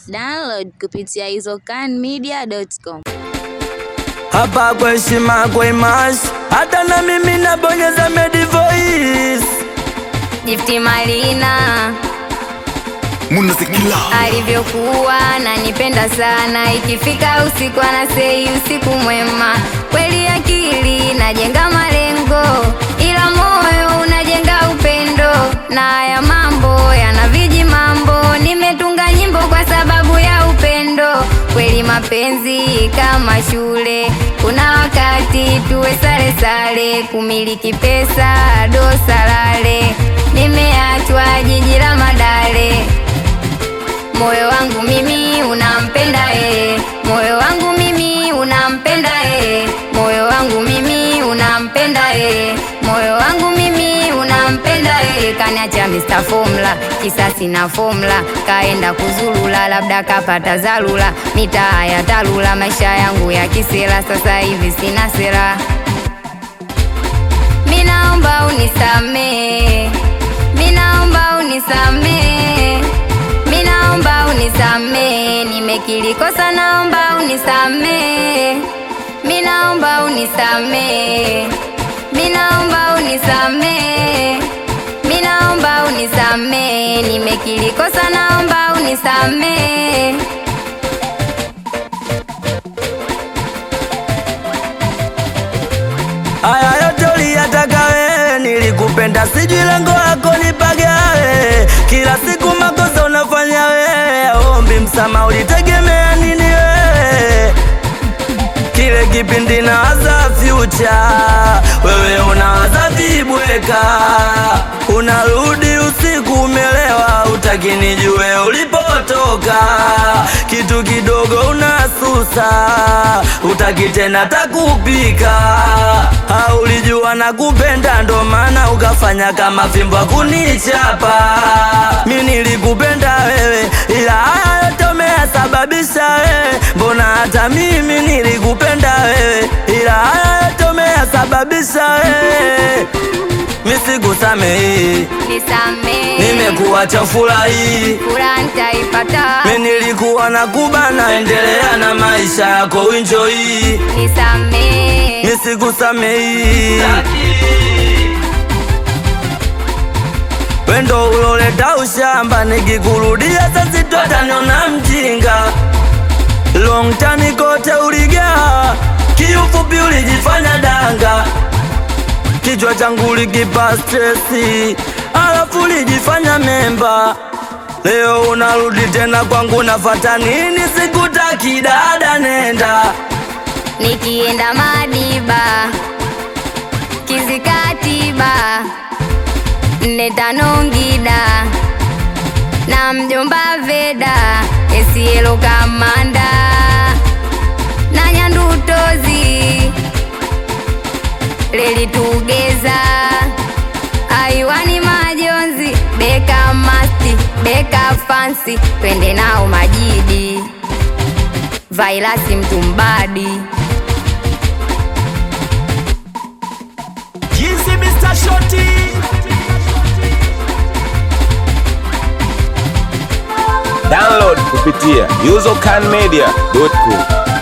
Download kupitia izocanmedia.com. hapa kwa heshima kwa imash, hata na mimi nabonyeza Medi Voice. Jifti Malina Munazikila alivyokuwa ananipenda sana, ikifika usiku anasei usiku mwema. Kweli akili najenga malengo, ila moyo unajenga upendo, na haya mambo yana viji mambo. Nimetunga nyimbo kwa sababu ya upendo. Kweli mapenzi kama shule, kuna wakati tuwe sare sare, kumiliki pesa dosalale. Nimeachwa jiji la Madale. Moyo wangu mimi unampenda yeye, moyo wangu mimi unampenda yeye, moyo wangu mimi unampenda yeye, moyo wangu mimi unampenda yeye. Kaniacha Mr. Formula, kisasi na formula, kaenda kuzulula, labda kapata zalula, mitaa ya talula, maisha yangu ya kisela, sasa hivi sina sera. Minaomba unisamee, minaomba unisamee, minaomba unisamee, nimekiri kosa, naomba unisamee, minaomba unisamee, minaomba unisamee, minaomba unisamee, nimekiri kosa, naomba unisamee. Haya yote uliyataka wewe, nilikupenda, sijui lengo lako nipagawe. Kila siku makosa unafanya wewe, ombi msama, ulitegemea nini wewe? Kile kipindi nawaza future, wewe unawaza vibweka, unarudi usiku umelewa, utaki nijue ulipotoka, kitu kidogo unasusa, utaki tena takupika, haulijua na kupenda, ndo maana ukafanya kama fimbo kunichapa. Mi nilikupenda wewe, ila haya yote umeyasababisha wewe, mbona hata mimi nilikupenda wewe, ila haya yote umeyasababisha wewe, mi sikusamehi, Nisamee, nimekuacha furahi furaha nitaipata. mi nilikuwa na kubana, endelea na maisha yako, enjoy, Nisamee, mi sikusamehi. Wendo uloleta ushamba, nikikurudia sasa twataniona mjinga. Long time kote uligaa, kiufupi ulijifanya danga, kichwa changu likipa stresi, alafu ulijifanya memba. Leo unarudi tena kwangu, nafata nini? Sikutaki dada, nenda nikienda Madiba, Kizikatiba, nne tano Ngida na mjomba Veda, Esielo Kamanda na Nyandutozi, Leli Tugeza, Aiwani Majonzi, Beka Masti, Beka Fansi, twende nao Majidi, Vailasi Mtumbadi. Jinsi Mr. Shoti Download kupitia uzocanmedia.com.